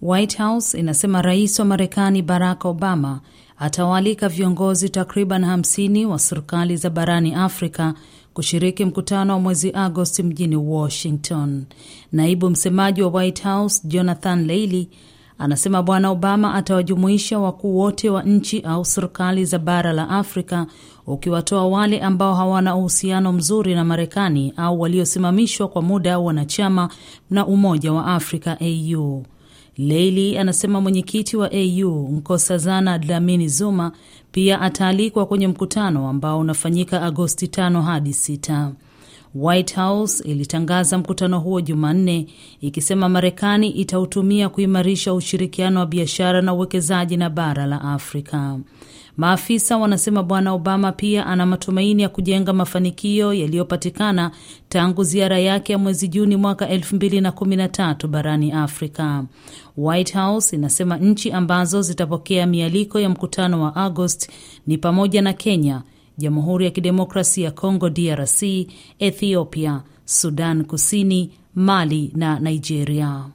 White House inasema rais wa Marekani Barack Obama atawaalika viongozi takriban hamsini wa serikali za barani Afrika kushiriki mkutano wa mwezi Agosti mjini Washington. Naibu msemaji wa White House Jonathan Leily anasema Bwana Obama atawajumuisha wakuu wote wa nchi au serikali za bara la Afrika, ukiwatoa wale ambao hawana uhusiano mzuri na Marekani au waliosimamishwa kwa muda wanachama na Umoja wa Afrika AU. Leili anasema mwenyekiti wa AU Nkosazana Dlamini Zuma pia ataalikwa kwenye mkutano ambao unafanyika Agosti tano hadi sita. White House ilitangaza mkutano huo Jumanne ikisema Marekani itautumia kuimarisha ushirikiano wa biashara na uwekezaji na bara la Afrika. Maafisa wanasema Bwana Obama pia ana matumaini ya kujenga mafanikio yaliyopatikana tangu ziara yake ya mwezi Juni mwaka 2013 barani Afrika. White House inasema nchi ambazo zitapokea mialiko ya mkutano wa Agosti ni pamoja na Kenya, Jamhuri ya Kidemokrasia ya Kongo DRC, Ethiopia, Sudan Kusini, Mali na Nigeria.